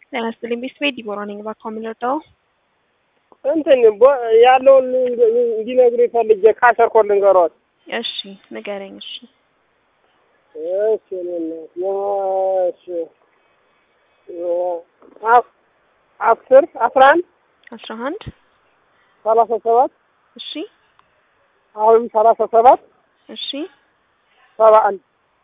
ጤና ይስጥልኝ ቤተሰቤ ዲቦራ ነኝ። እባክዎ ምን ልርዳዎ? እንትን ቦ- ያለውን እንዲነግሩ ፈልጌ ካሸር ኮድ ልንገሮት። እሺ ንገረኝ። እሺ እሺ እኔ እናት የማ- እሺ የ- አስ- አስር አስራ አንድ አስራ አንድ ሰላሳ ሰባት እሺ አሁንም ሰላሳ ሰባት እሺ ሰባ አንድ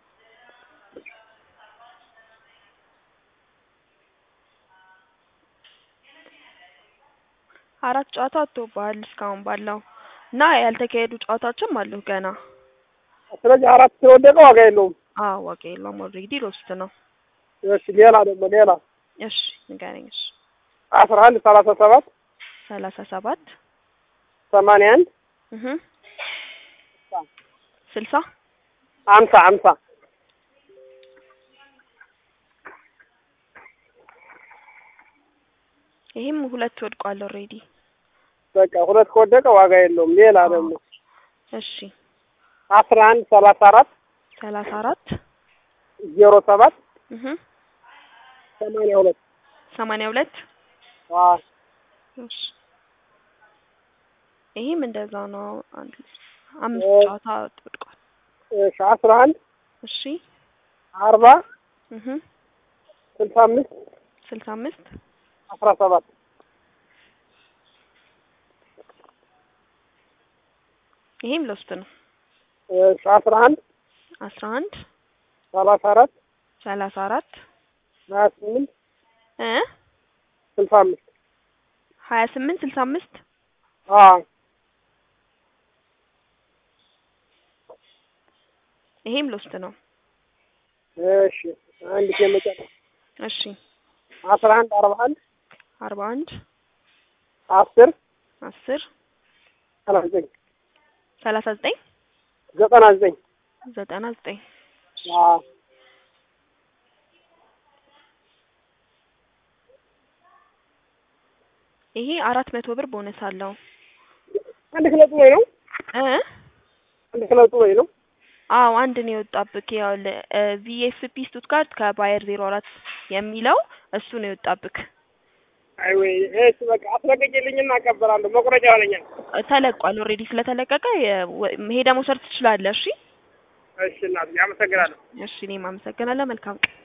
አራት ጨዋታ ወጥቶብሃል እስካሁን ባለው እና ያልተካሄዱ ጨዋታዎችም አሉ ገና። ስለዚህ አራት ስለወደቀ ዋጋ የለውም። አዎ ዋጋ የለውም። ኦልሬዲ ሎስት ነው። እሺ ሌላ ደግሞ ሌላ እሺ ንገረኝ። እሺ አስራ አንድ ሰላሳ ሰባት ሰላሳ ሰባት ሰማንያ አንድ እህ ስልሳ አምሳ አምሳ ይሄም ሁለት ወድቋል ኦልሬዲ። በቃ ሁለት ከወደቀ ዋጋ የለውም። ሌላ ደግሞ እሺ አስራ አንድ ሰላሳ አራት ሰላሳ አራት ዜሮ ሰባት እህ ሰማንያ ሁለት ሰማንያ ሁለት አዎ እሺ ይሄም እንደዛው ነው። አንድ አምስት ኦ- ጨዋታ ወድቋል። እሺ አስራ አንድ እሺ አርባ እህ ስልሳ አምስት ስልሳ አምስት አስራ ሰባት ይሄም ሎስት ነው። እሺ አስራ አንድ አስራ አንድ ሰላሳ አራት ሰላሳ አራት ሀያ ስምንት እ ስልሳ አምስት ሀያ ስምንት ስልሳ አምስት አዎ ይሄም ሎስት ነው። እሺ አንድ የመጨረሻ እሺ አስራ አንድ አርባ አንድ አርባ አንድ አስር አስር ሰላሳ ዘጠኝ ሰላሳ ዘጠኝ ዘጠና ዘጠኝ ዘጠና ዘጠኝ አዎ ይሄ አራት መቶ ብር ቦነስ አለው አንድ ክለብ ወይ ነው እ አንድ ክለብ ወይ ነው አዎ አንድ ነው የወጣብክ። ያው ቪኤፍፒ ስቱትጋርት ከባየር ዜሮ አራት የሚለው እሱ ነው የወጣብክ። አይ ወይ እሺ በቃ አስለቀቂልኝና አቀበላለሁ መቁረጫ ሆነኛል ተለቋል። ኦልሬዲ ስለተለቀቀ የ- ወ- ሄደህ መውሰድ ትችላለህ። እሺ እሺ እናት አመሰግናለሁ እሺ እኔም አመሰግናለሁ። መልካም ቀን